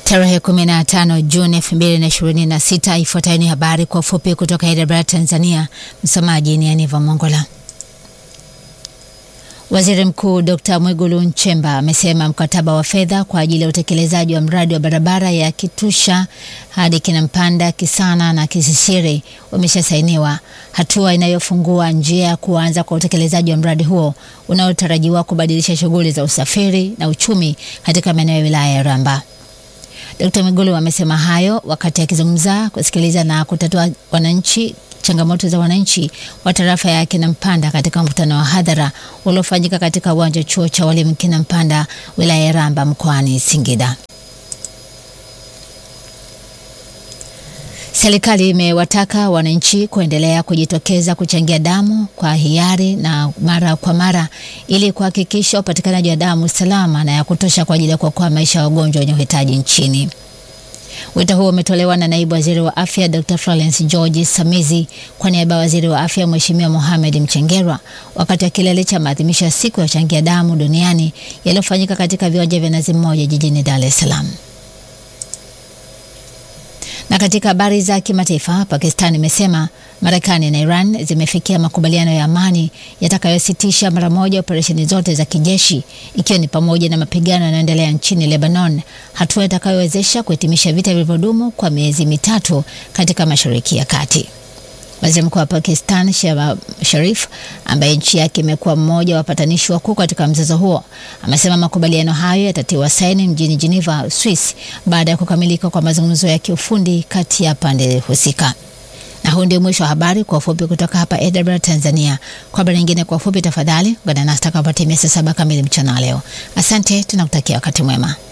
Tarehe 15 Juni 2026. Ifuatayo ni habari kwa ufupi kutoka Hyderabad, Tanzania. Msomaji ni Aniva Mongola. Waziri Mkuu Dr. Mwigulu Nchemba amesema mkataba wa fedha kwa ajili ya utekelezaji wa mradi wa barabara ya Kitusha hadi Kinampanda, Kisana na Kisisiri umeshasainiwa, hatua inayofungua njia ya kuanza kwa utekelezaji wa mradi huo unaotarajiwa kubadilisha shughuli za usafiri na uchumi katika maeneo ya wilaya ya Ramba. Dkt. Mwigulu amesema hayo wakati akizungumza kusikiliza na kutatua wananchi changamoto za wananchi wa tarafa ya Kinampanda katika mkutano wa hadhara uliofanyika katika uwanja wa chuo cha walimu Kinampanda wilaya ya Ramba mkoani Singida. Serikali imewataka wananchi kuendelea kujitokeza kuchangia damu kwa hiari na mara kwa mara ili kuhakikisha upatikanaji wa damu salama na ya kutosha kwa ajili ya kuokoa maisha ya wagonjwa wenye uhitaji nchini. Wito huo umetolewa na naibu waziri wa afya Dr. Florence George Samizi kwa niaba ya waziri wa afya Mheshimiwa Mohamed Mchengerwa wakati wa kilele cha maadhimisho ya siku ya uchangia damu duniani yaliyofanyika katika viwanja vya Nazi Mmoja jijini Dar es Salaam. Na katika habari za kimataifa, Pakistan imesema Marekani na Iran zimefikia makubaliano ya amani yatakayositisha mara moja operesheni zote za kijeshi ikiwa ni pamoja na mapigano yanayoendelea nchini Lebanon, hatua itakayowezesha kuhitimisha vita vilivyodumu kwa miezi mitatu katika Mashariki ya Kati. Waziri Mkuu wa Pakistan Shehbaz Sharif, ambaye nchi yake imekuwa mmoja wa wapatanishi wakuu katika mzozo huo, amesema makubaliano hayo yatatiwa saini mjini Geneva, Swiss, baada ya kukamilika kwa mazungumzo ya kiufundi kati ya pande husika. Na huu ndio mwisho wa habari kwa ufupi kutoka hapa Edinburgh, Tanzania. Kwa habari nyingine kwa ufupi, tafadhali ungana nasi takapotimia saa saba kamili mchana leo. Asante, tunakutakia wakati mwema.